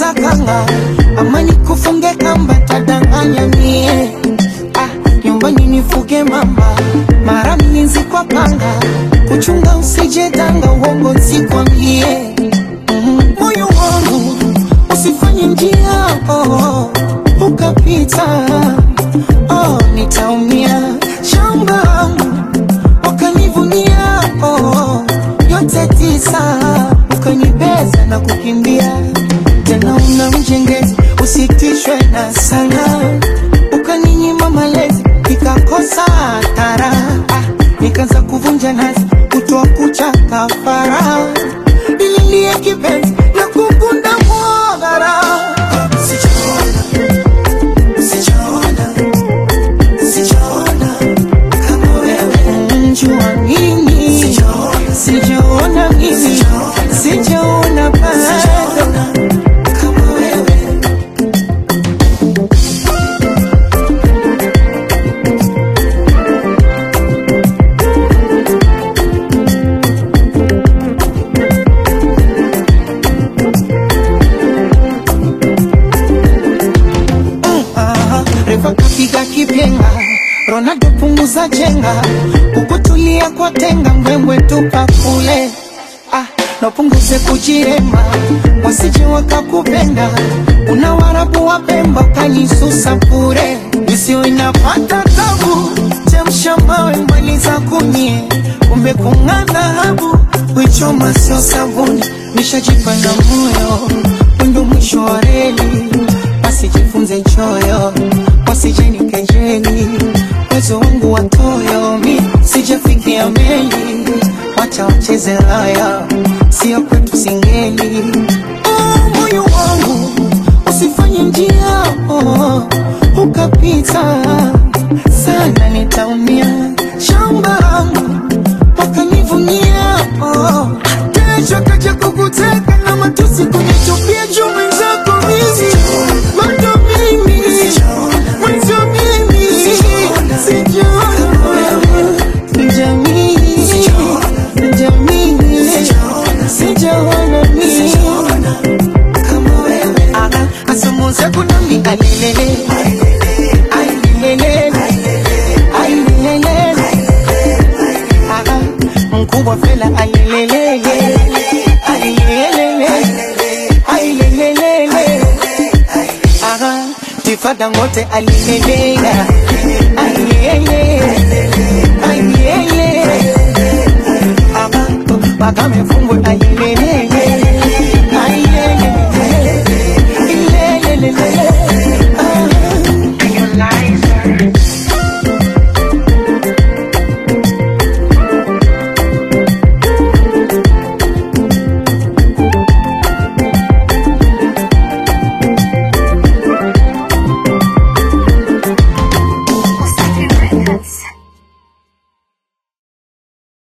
na kanga ama nikufunge kamba tadanganya mie ah, nyumbani nifuge mamba mara mlinzi kwa panga kuchunga usije danga uongo nsikwambie Mm, moyo wangu usifanye njia oh, ukapita oh, nitaumia shamba wangu wakanivunia oh, yote tisa ukanibeza na kukimbia tena una mjengezi usitishwe na sana ukaninyima malezi ikakosa tara ah, nikaanza kuvunja nazi kutoa kucha kafara nililie kipenzi na kukunda mwagara sijaona sijaona sijaona kama wewe njua mimi sijaona mimi sijaona bado kama wewe Aha, refa kapiga kipenga Ronaldo punguza chenga ukutulia kwa tenga mbwembwe tupa kule ah, napunguze kujiremba wasije wakakupenda una warabu wa pemba ukanisusa bure isio inapata tabu chemsha mawe maliza kunyie kumbe kung'ana habu wichoma sio sabuni nishajipa na moyo wendo mwisho wa reli wasijifunze choyo wasijeni kejeli uwezo wangu watoyo mi sijafikia meli wacha wacheze raya sio kwetu singeli oh, moyo wangu usifanye njia oh, ukapita sana nitaumia shamba langu wakanivunia oh. kesho kaja kukuteka na matusi kunitupia juu mwenzako mimi bado mimi mwenzo mimi sijaona jamii jamii sijaona mimi kama wewe asamuze kunami alelele ailelele ailelele Aha, mkubwa fela alelelele ailelele ailelele Aha, tifada ngote alilelele